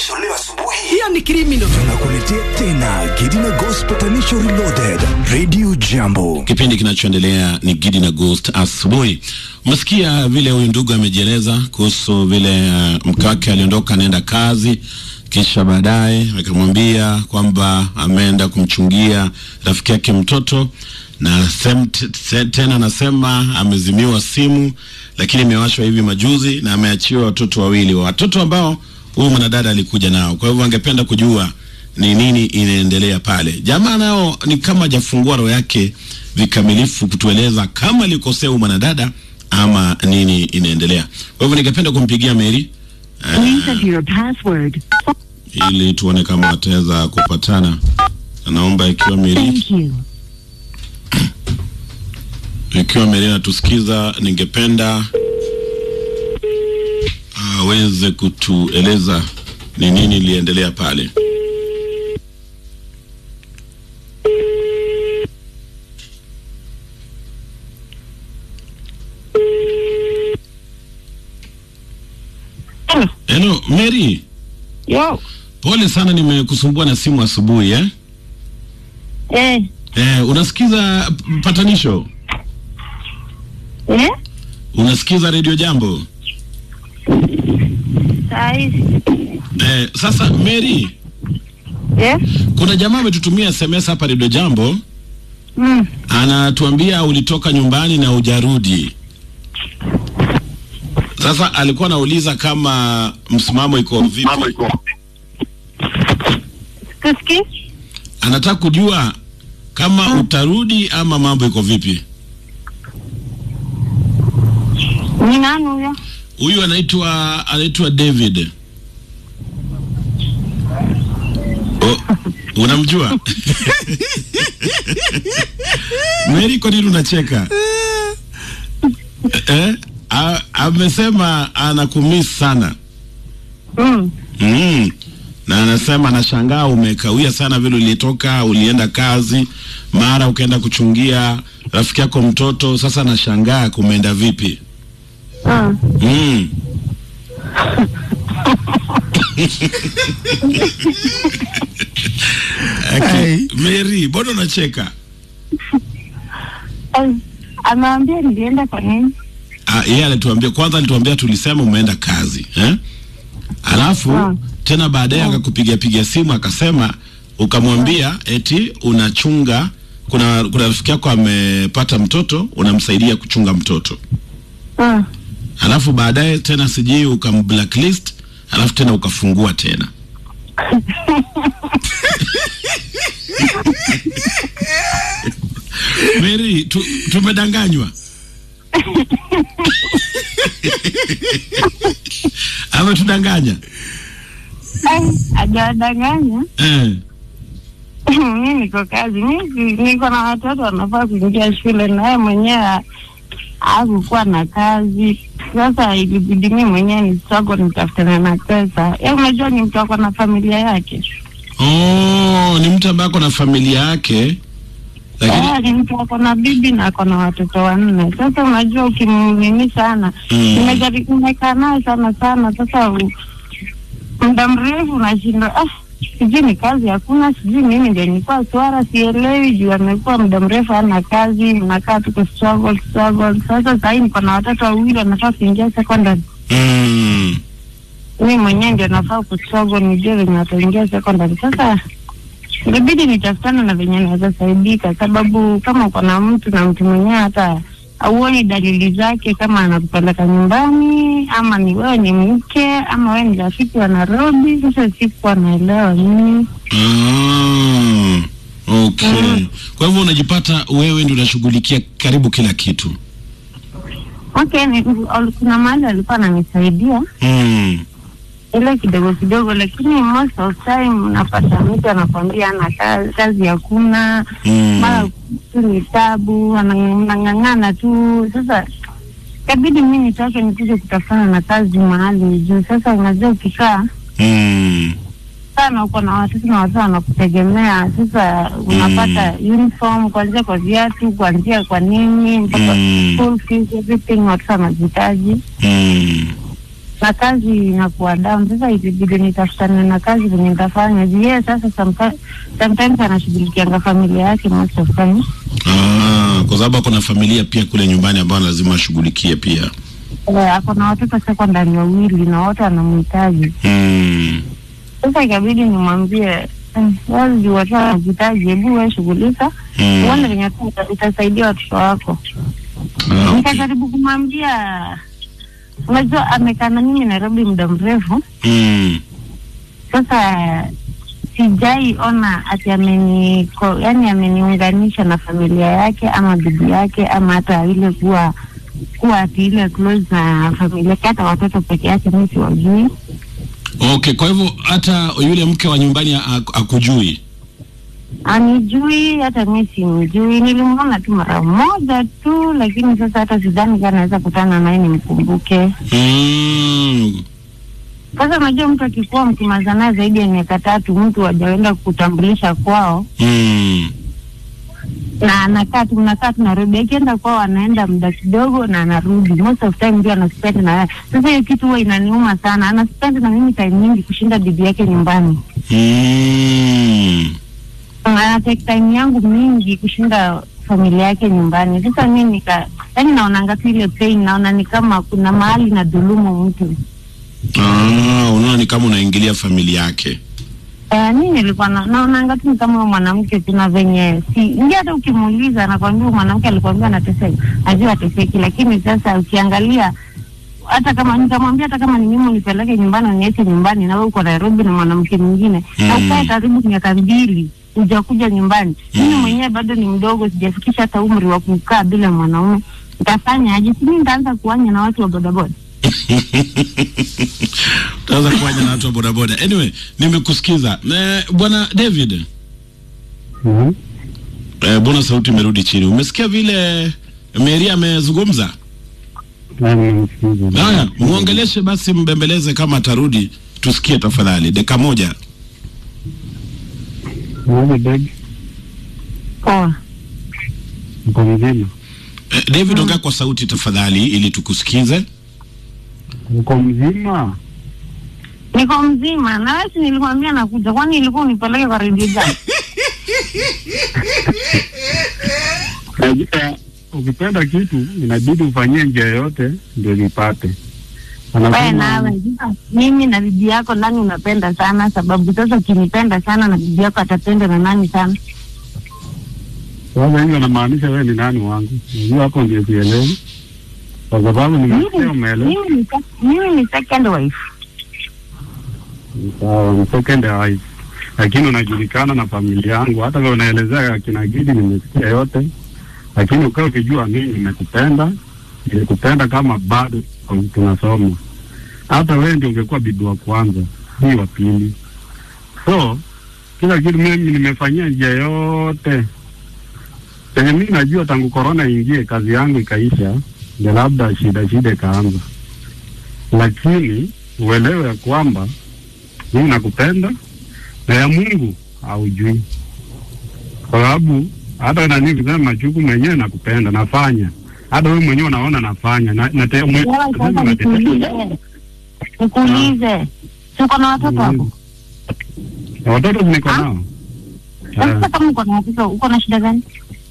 patanisho leo asubuhi. Hiyo ni criminal. Tunakuletea tena Gidina Ghost Patanisho Reloaded. Radio Jambo. Kipindi kinachoendelea ni Gidi na Ghost asubuhi. Umesikia vile huyu ndugu amejieleza kuhusu vile uh, mke wake aliondoka anaenda kazi, kisha baadaye akamwambia kwamba ameenda kumchungia rafiki yake mtoto na sem, t, t, tena anasema amezimiwa simu, lakini imewashwa hivi majuzi na ameachiwa watoto wawili, watoto ambao huyu mwanadada alikuja nao. Kwa hivyo angependa kujua ni nini inaendelea pale. Jamaa nao ni kama hajafungua roho yake vikamilifu kutueleza kama alikosea huyu mwanadada ama nini inaendelea. Kwa hivyo ningependa kumpigia Mary Please enter your password. ili tuone kama wataweza kupatana. Naomba ikiwa Mary Thank you. ikiwa Mary anatusikiza, ningependa aweze kutueleza ni nini iliendelea pale. Hello, Mary. Yo. Pole sana nimekusumbua na simu asubuhi eh? Eh. Eh, unasikiza patanisho? Eh? Unasikiza Radio Jambo? Saa hizi. Eh, sasa Mary, Eh? kuna jamaa ametutumia SMS hapa Radio Jambo, Mm. anatuambia ulitoka nyumbani na hujarudi. Sasa alikuwa anauliza kama msimamo iko vipi. Kusikii? Anataka kujua kama utarudi ama mambo iko vipi. Ni nani huyo? Huyu anaitwa anaitwa David. Oh, unamjua? Mary, kwa nini unacheka? eh? A, amesema anakumiss sana. Mm. Mm. Na anasema anashangaa umekawia sana vile ulitoka, ulienda kazi, mara ukaenda kuchungia rafiki yako mtoto, sasa anashangaa kumeenda vipi? Mm. Mm. Okay. Mary, mbona unacheka? Eh, Ameambia nilienda kwa nini? Ah, yeye alituambia kwanza, alituambia tulisema umeenda kazi eh? Alafu Ah. tena baadaye akakupigia pigia simu akasema ukamwambia eti unachunga kuna kuna rafiki yako amepata mtoto unamsaidia kuchunga mtoto. Mm. Alafu baadaye tena sijui ukamblacklist, alafu tena ukafungua tena. Mary, tu, tumedanganywa ametudanganya Eh, hajawadanganya. eh. mi niko kazi, mi si- niko na watoto wanafaa kuingia shule, naye mwenyewe hakukuwa na kazi. Sasa ilibidi mi mwenyewe ni struggle nitafutane na pesa. Ya, unajua ni mtu ako na familia yake Oh, ni mtu ambaye ako na familia yake lakini Eh, ni mtu ako na bibi na ako na watoto wanne. Sasa unajua ukimnini sana Mm. nimejari- nimekaa naye sana sana, sasa u- muda mrefu unashindwa ah, sijui ni kazi hakuna, sijui mimi ndio nilikuwa swara, sielewi juu amekuwa muda mrefu ana kazi, nakaa tu ku struggle struggle. Sasa sahii niko na watoto wawili wanafaa kuingia secondary, mm, mi mwenyewe ndio nafaa ku struggle nijue venye wataingia secondary. Sasa inabidi nitafutana na venye naweza saidika, sababu kama uko na mtu na mtu mwenyewe hata auoni dalili zake, kama anakupeleka nyumbani ama ni wewe ni mke ama wewe ni rafiki wa Nairobi. Sasa sikuwa naelewa mimi. ah, okay. Kwa hivyo unajipata wewe ndio unashughulikia karibu kila kitu Okay, ni, ol- kuna mahali alikuwa ananisaidia mm, ile kidogo kidogo, lakini most of time unapata mtu anakwambia ana kazi, kazi hakuna mara mm, tu ni tabu, anang'ang'ana tu. Sasa kabidi mi nitoke nikuje kutafana na kazi mahali juu. Sasa unajua ukikaa mm, sana uko na watoto na watoto wanakutegemea. Sasa unapata uniform kuanzia kwa viatu, kuanzia kwa nini mpaka Mm. school fees, everything watoto wanahitaji. mm. na kazi inakuwa down. Sasa ilibidi nitafutane na kazi venye nitafanya juu yeye sasa sometimes, sometimes anashughulikianga familia yake most of time. Ah, kwa sababu kuna familia pia kule nyumbani ambayo lazima ashughulikie pia. Eh, ako na watoto sekondari wawili na wote wanamhitaji. Mm. Sasa ikabidi nimwambie eh, wewe juu watu wanahitaji, hebu wewe shughulika Mm. uone venye tu uta- utasaidia watoto wako. Ah, okay. Nikajaribu kumwambia, unajua amekaa na mimi Nairobi muda mrefu Mm. sasa sijai ona ati ameni ko, yani ameniunganisha na familia yake ama bibi yake ama hata ile kuwa kuwa ati ile close na familia yake, hata watoto peke yake mi siwajui. Okay, kwa hivyo hata yule mke wa nyumbani ak- akujui. Anijui hata mi simjui, nilimwona tu mara moja tu, lakini sasa hata sidhani kama naweza kutana naye nimkumbuke. Mm. Sasa unajua mtu akikuwa mkimaliza naye zaidi ya miaka tatu, mtu hajaenda kutambulisha kwao Mm. na anakaa tu mnakaa tu Nairobi, akienda kwao anaenda muda kidogo na anarudi, most of time ndio anaspend na yeye. Sasa hiyo kitu huwa inaniuma sana, anaspend na mimi time nyingi kushinda bibi yake nyumbani, Mm. ana take time yangu mingi kushinda familia yake nyumbani. Sasa mimi nika yani, naonanga tu ile pain, naona ni kama kuna mahali na dhulumu mtu. Ah, unaona ni kama unaingilia familia yake. Eh, mi nilikuwa na- naonanga tu ni kama huyo mwanamke kuna venye si ndio, hata ukimuuliza anakwambia huyo mwanamke alikwambia anateseka, najua ateseki, lakini sasa ukiangalia hata kama nikamwambia hata kama ni mimi unipeleke nyumbani uniache nyumbani na wewe uko Nairobi na mwanamke mwingine na Mm. ukae karibu miaka mbili hujakuja nyumbani, mimi Mm. mwenyewe bado ni mdogo, sijafikisha hata umri wa kukaa bila mwanaume, nitafanya aje? Si mimi nitaanza kuanya na watu wa bodaboda? Utaweza kuwaja na watu wa bodaboda. Anyway, nimekusikiza. Eh, Bwana David, Mhm. eh, mbona sauti imerudi chini? Umesikia vile Mary amezungumza? Na nimemsikiza. Haya, muongeleshe basi, mbembeleze kama atarudi, tusikie tafadhali, dakika moja. Mmoja babe, Poa. uko mzima? Eh, David, ongea kwa sauti tafadhali, ili tukusikize. Uko mzima? Niko mzima na wewe, si nilikwambia nakuja, kwani ilikuwa unipeleke kwa redio gani? Najua ukipenda kitu inabidi ufanyie njia yote ndio lipate. Wewe Anasema nawe mimi na bibi yako nani unapenda sana? Sababu sasa ukinipenda sana na bibi yako atapenda na nani sana? sasa hiyo anamaanisha wewe ni nani wangu? Unajua hapo ndio sielewi, kwa sababu nimesikia Mimi umeelewa. mimi ni sec- mimi ni second wife. Sawa, ni second wife, lakini unajulikana na familia yangu. Hata kama unaelezea akina Gidi nimesikia yote, lakini ukawa ukijua mimi nimekupenda, nilikupenda kama bado tunasoma. Hata wewe ndio ungekuwa bibi wa kwanza, hii wa pili. So kila kitu mimi nimefanyia njia yote penye mimi najua tangu korona ingie, kazi yangu ikaisha, ndio labda shida shida ikaanza, lakini uelewe ya kwamba mimi nakupenda na ya Mungu haujui, kwa sababu hata nani kusema machuku mwenyewe nakupenda, nafanya hata wewe mwenyewe unaona nafanya na, na te, mwe, Wewe nasema sasa natetea- nikuulize. Nikuulize. Si uko na watoto hapo? Na watoto niko Ah? nao Sasa kama uko na watoto, uko na shida gani?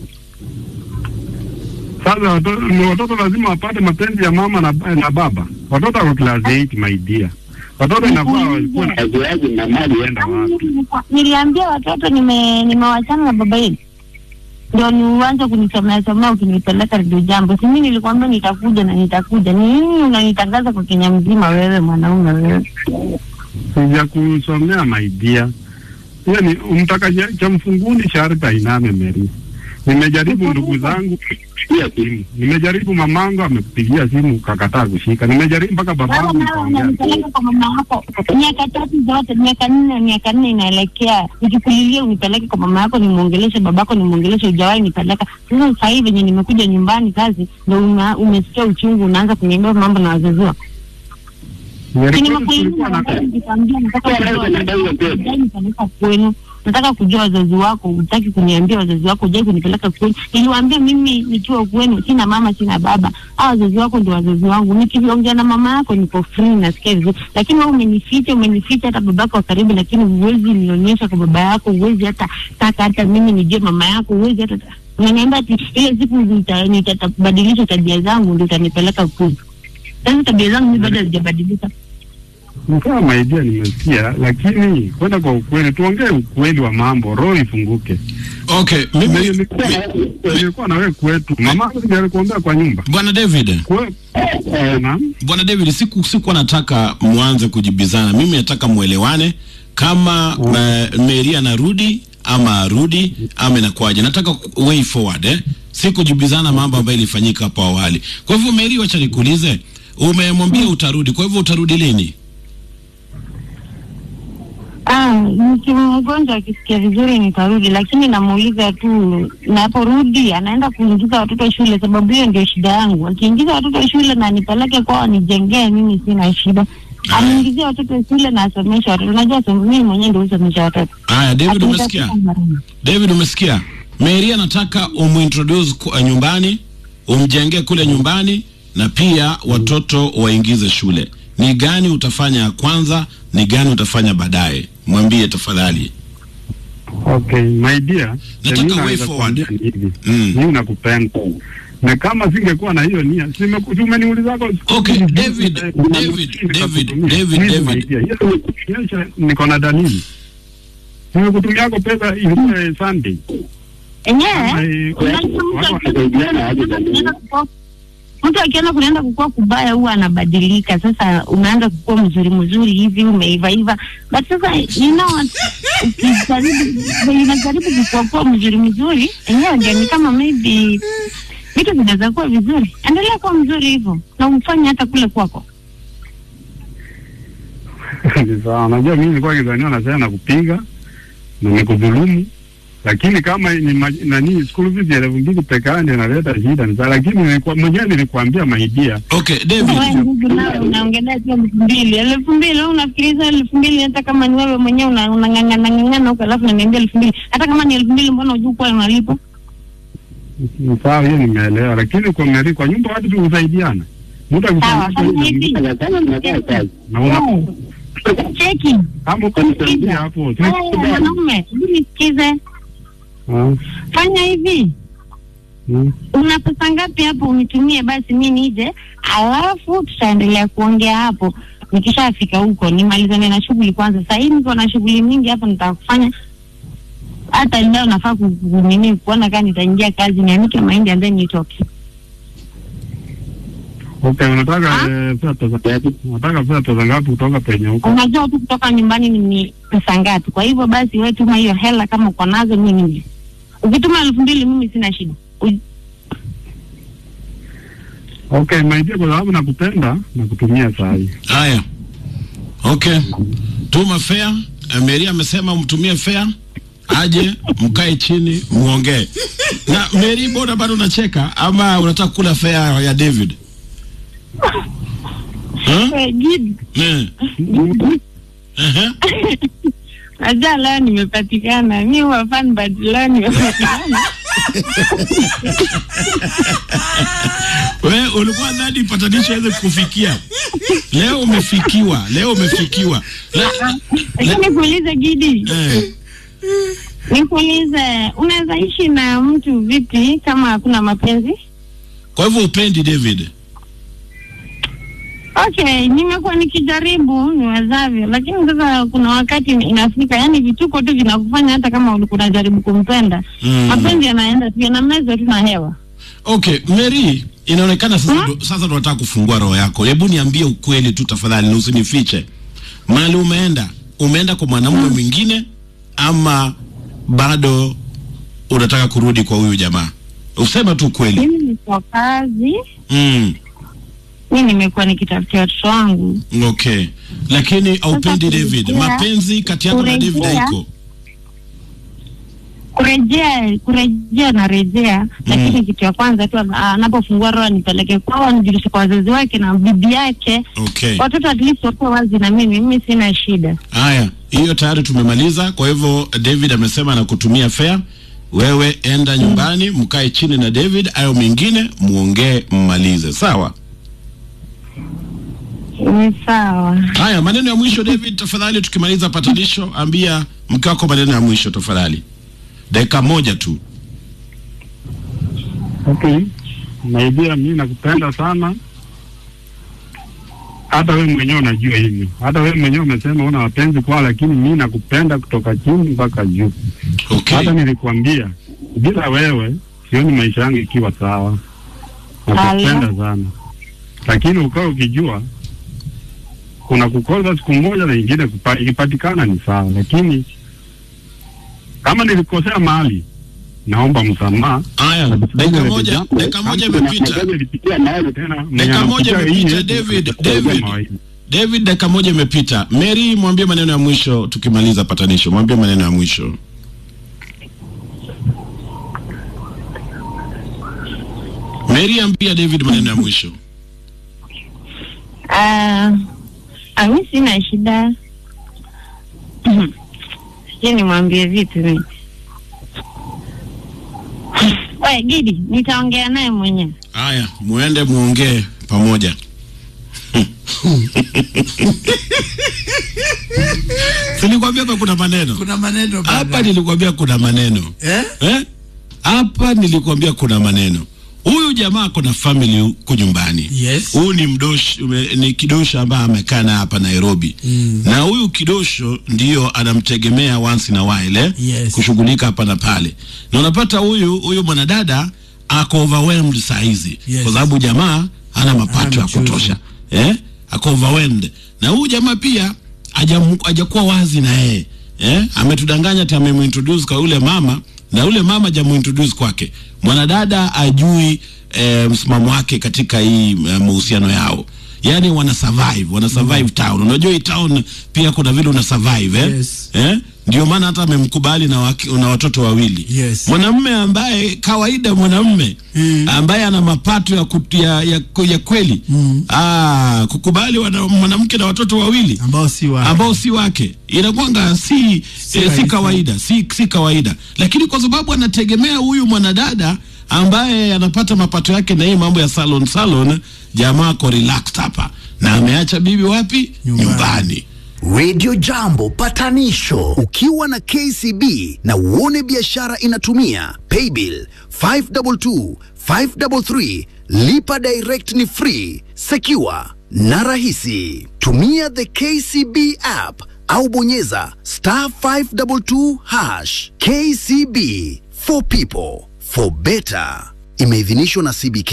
Sasa watoto, ni watoto lazima wapate mapenzi ya mama na, na baba. Watoto wako class 8 my dear. Watoto inafaa walikuwa na wajuaji na mali enda wapi. Niliambia watoto nime nimewachana na baba yenu, ndio ni uanze kunisomea somea ukinipeleka redio jambo. Si mimi nilikwambia nitakuja na nitakuja. Ni nini unanitangaza kwa Kenya mzima wewe mwanaume wewe? Sija kusomea my dear. Hiyo ni umtaka cha- cha mfunguni sharti ainame Mary. Nimejaribu ndugu zangu pia simu. Nimejaribu mamangu amekupigia simu kakataa kushika. Nimejaribu mpaka Wewe babangu nawe nikaongea. unanipeleka kwa mama yako miaka tatu zote, miaka nne, miaka nne inaelekea, nikikulilia unipeleke kwa mama yako, nimwongeleshe babako, nimwongeleshe, hujawahi nipeleka. Sasa sasa hivi venye nimekuja nyumbani kazi, ndo una- umesikia uchungu, unaanza kuniambia mambo na wazazi wako. Si Nilikuwa nimekuuliza tulikuwa na mara ngapi nikikwambia nataka kuoa, hujai nipeleka kwenu. nataka kujua wazazi wako, hutaki kuniambia wazazi wako, hujai kunipeleka kwenu. Niliwaambia mimi nikiwa kwenu sina mama sina baba, hao wazazi wako ndio wazazi wangu. Nikiongea na mama yako niko free, nasikia vizuri, lakini wewe umenificha, umenificha hata babako wa karibu, lakini huwezi nionyesha kwa baba yako, huwezi hata taka hata mimi nijue mama yako, huwezi hata unaniambia ati ile siku nita- nitabadilisha tabia zangu ndio utanipeleka kwenu. Sasa tabia zangu mimi bado hazijabadilika. Nikawa maidia nimesikia, lakini kwenda kwa ukweli, tuongee ukweli wa mambo, roho ifunguke. Okay, mimi Nilikuwa na wewe kwetu, mama ndiye alikuombea kwa nyumba Bwana David, Kwe- eh, naam. Bwana David, siku sikuwa nataka mwanze kujibizana. Mimi nataka mwelewane kama uh, Mary anarudi ama arudi ama inakuwaje. Nataka ku- way forward eh? Si kujibizana mambo ambayo ilifanyika hapo awali. Kwa hivyo Mary, wacha nikuulize, umemwambia utarudi, kwa hivyo utarudi lini? Ah, nikiwa mgonjwa akisikia vizuri nitarudi, lakini namuuliza tu, naporudi anaenda kuingiza watoto shule, sababu hiyo ndio shida yangu. Akiingiza watoto shule na nipeleke kwao nijengee, mimi sina shida. Aniingizie watoto shule na asomeshe watoto. Unajua som- mimi mwenyewe ndio husomesha watoto. Haya, David, Akitaka umesikia? kufanya nini? David, umesikia? Mary anataka umuintroduce kwa nyumbani, umjengee kule nyumbani na pia watoto waingize shule. Ni gani utafanya ya kwanza? Ni gani utafanya baadaye? Mwambie tafadhali. Okay, my dear, Nataka mimi way naweza forward. kuambia ni hivi. Mm. Mimi nakupenda. Na kama singekuwa na hiyo nia, simeku- si umeniuliza kwa Okay, David, David, David, David, David. David. Niko na dalili. Nimekutumia yako pesa ile Sunday. Enyewe Kama, eh, unajua mtu watu akienda wanasaidiana aje kunaenda jamii? kukua- mtu akienda kunaenda kukua kubaya huwa anabadilika. Sasa unaanza kukua mzuri mzuri hivi umeiva iva, but sasa you know what, ukijaribu unajaribu kukua kuwa mzuri mzuri, enyewe ndio ni kama maybe vitu vinaweza kuwa vizuri. Endelea kuwa mzuri hivyo na umfanye hata kule kwako. Ni sawa. Unajua mimi nilikuwa kizania nasema nakupiga na nikudhulumu. Lakini kama ni ma- nani school fees ya elfu mbili peke yake ndio inaleta shida ni sawa, lakini nilikuwa mwenyewe nilikuambia maidia Okay, Wewe David. ndugu, nawe unaongelea tu elfu mbili elfu mbili wewe unafikiriza elfu mbili hata kama ni wewe mwenyewe una- unang'ang'ana ng'ang'ana huko, alafu unaniambia elfu mbili hata kama ni elfu mbili mbona hujui kuwa unalipa? ni sawa, hiyo nimeelewa, lakini kwa Mary, kwa nyumba watu tusaidiana. Mtu Sawa, akifanya fanya hivi. na una Cheki kama ukanisaidia hapo si- Haya, mwanaume, hebu nisikize, Ah, fanya hivi mm. una pesa ngapi hapo unitumie basi mi nije alafu tutaendelea kuongea hapo nikishafika huko nimalizane na shughuli kwanza sahii niko na shughuli mingi hapa nitakufanya hata leo nafaa ku- ku- nini kuona kaa nitaingia kazi nianike mahindi and then nitoke Okay, unataka Ah? eh, pesa pesa ngapi? Unataka pesa pesa ngapi kutoka penye huko? unajua tu kutoka nyumbani ni- ni pesa ngapi kwa hivyo basi we tuma hiyo hela kama uko nazo mi nije ukituma elfu mbili mimi sina shida U- Okay, maidia, kwa sababu nakupenda na kutumia saa hii. Haya, okay, tuma fare. Eh, Mary amesema umtumie fare, aje mkae chini muongee. Na Mary, mbona bado unacheka ama unataka kula fare ya David? Huh? Eh, Gidi, Eh. Ehe. najua leo nimepatikana mi huwa fan but leo nimepatikana We ulikuwa dhani patanisho aweze kufikia. Leo umefikiwa, leo umefikiwa. La, lakini nikuulize Gidi, eh, nikuulize, unaweza ishi na mtu vipi kama hakuna mapenzi? kwa hivyo upendi David? Okay, nimekuwa nikijaribu niwezavyo, lakini sasa kuna wakati inafika, yani vituko tu vinakufanya hata kama ulikuwa unajaribu kumpenda Mm. mapenzi yanaenda tu yanamezwa tu na hewa. Okay, Mary, inaonekana sasa ndo- sasa tunataka kufungua roho yako. Hebu niambie ukweli tu tafadhali, na usinifiche. Mahali umeenda, umeenda kwa mwanamume mwingine ama bado unataka kurudi kwa huyu jamaa? Useme tu ukweli. Mimi niko kazi, Mm. mi nimekuwa nikitafutia watoto wangu. Okay, lakini haupendi kurejea- David. Mapenzi kati yako na David kurejea- haiko. kurejea kurejea na rejea lakini kitu ya kwanza tu ah, anapofungua roho nipeleke kwao anijulishe kwa wazazi wake na bibi yake Okay. watoto at least wakuwa wazi na mimi mimi sina shida Haya, hiyo tayari tumemaliza. Kwa hivyo David amesema anakutumia fare, wewe enda nyumbani, mkae chini na David, ayo mengine muongee, mmalize. Sawa. ni sawa Haya, maneno ya mwisho David, tafadhali, tukimaliza patanisho, ambia mke wako maneno ya mwisho tafadhali, dakika moja tu. Okay, naibia, mi nakupenda sana, hata wewe mwenyewe unajua hivyo. Hata wewe mwenyewe umesema una wapenzi kwao, lakini mi nakupenda kutoka chini mpaka juu. Okay. Hata nilikwambia bila wewe sioni maisha yangu ikiwa sawa. Nakupenda sana, lakini ukawa ukijua kuna kukosa siku moja na ingine kupa, ikipatikana ni sawa, lakini kama nilikosea mahali naomba msamaha. Haya, dakika moja, dakika moja imepita. Dakika moja imepita, David. David, David, dakika moja imepita. Mary, mwambie maneno ya mwisho tukimaliza patanisho. Mwambie maneno ya mwisho. Mary, ambia David maneno ya mwisho. Ah, ah, mi sina shida sijui nimwambie vipi mi we Gidi, nitaongea naye mwenyewe. Haya, muende muongee pamoja. Silikwambia hapa kuna maneno. kuna maneno Hapa bana. nilikwambia kuna maneno. eh? Eh? Hapa nilikwambia kuna maneno. Huyu jamaa ako na family huko nyumbani. Yes. Huyu ni mdoshi, ume- ni kidosho ambaye amekaa na hapa Nairobi. Mm. Na huyu kidosho ndio anamtegemea once in a while eh? Yes. Kushughulika hapa na pale. Na unapata huyu huyu mwanadada ako overwhelmed saa hizi Yes. kwa sababu jamaa hana mapato ya mchuzi. kutosha. Eh? Ako overwhelmed. Na huyu jamaa pia hajamu- hajakuwa wazi na yeye. Eh? Ametudanganya ati amemuintroduce kwa yule mama na yule mama hajamuintroduce kwake. Mwanadada ajui eh, msimamo wake katika hii eh, mahusiano yao. Yaani wana survive, wana survive town. Unajua hii town pia kuna vile una survive eh? Yes. Eh? Ndio maana hata amemkubali na, waki, na watoto wawili. Yes. Mwanamume ambaye kawaida mwanamume Mm. ambaye ana mapato ya, kut, ya, ya, ya kweli Mm. ah, kukubali wana- mwanamke na watoto wawili ambao si wa ambao si wake inakwanga si, si, eh, si rahisi. kawaida si, si kawaida lakini kwa sababu anategemea huyu mwanadada ambaye anapata mapato yake na hii mambo ya salon salon jamaa ko relaxed hapa na ameacha bibi wapi Nyumbani. nyumbani. Radio Jambo patanisho ukiwa na KCB na uone biashara inatumia paybill 522 533 lipa direct ni free secure na rahisi tumia the KCB app au bonyeza star 522 hash KCB for people for better imeidhinishwa na CBK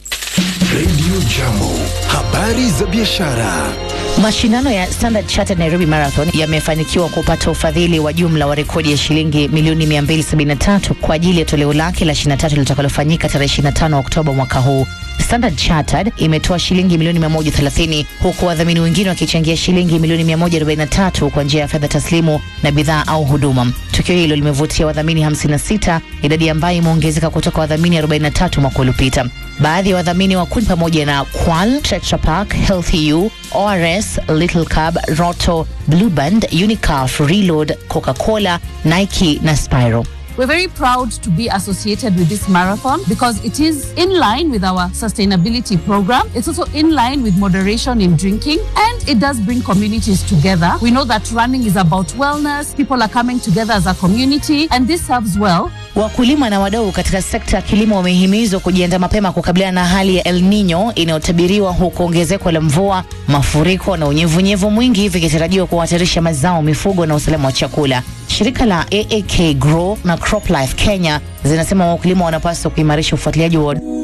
Radio Jambo habari za biashara Mashindano ya Standard Chartered Nairobi Marathon yamefanikiwa kupata ufadhili wa jumla wa rekodi ya shilingi milioni 273 kwa ajili ya toleo lake la 23 litakalofanyika tarehe 25 Oktoba mwaka huu. Standard Chartered imetoa shilingi milioni 130 huku wadhamini wengine wakichangia shilingi milioni 143 kwa njia ya fedha taslimu na bidhaa au huduma. Tukio hilo limevutia wadhamini 56, idadi ambayo imeongezeka kutoka wadhamini 43 mwaka uliopita. Baadhi ya wadhamini wakuu ni pamoja na Qual, Tetra Pak, Healthy U, ORS, Little Cab, Roto, Blue Band, Unicaf, Reload, Coca-Cola, Nike na Spyro. We're very proud to be associated with this marathon because it is in line with our sustainability program. It's also in line with moderation in drinking and it does bring communities together. We know that running is about wellness, people are coming together as a community, and this serves well Wakulima na wadau katika sekta ya kilimo wamehimizwa kujiandaa mapema kukabiliana na hali ya El Nino inayotabiriwa huku ongezeko la mvua, mafuriko na unyevunyevu mwingi vikitarajiwa kuhatarisha mazao, mifugo na usalama wa chakula. Shirika la AAK Grow na CropLife Kenya zinasema wakulima wanapaswa kuimarisha ufuatiliaji wa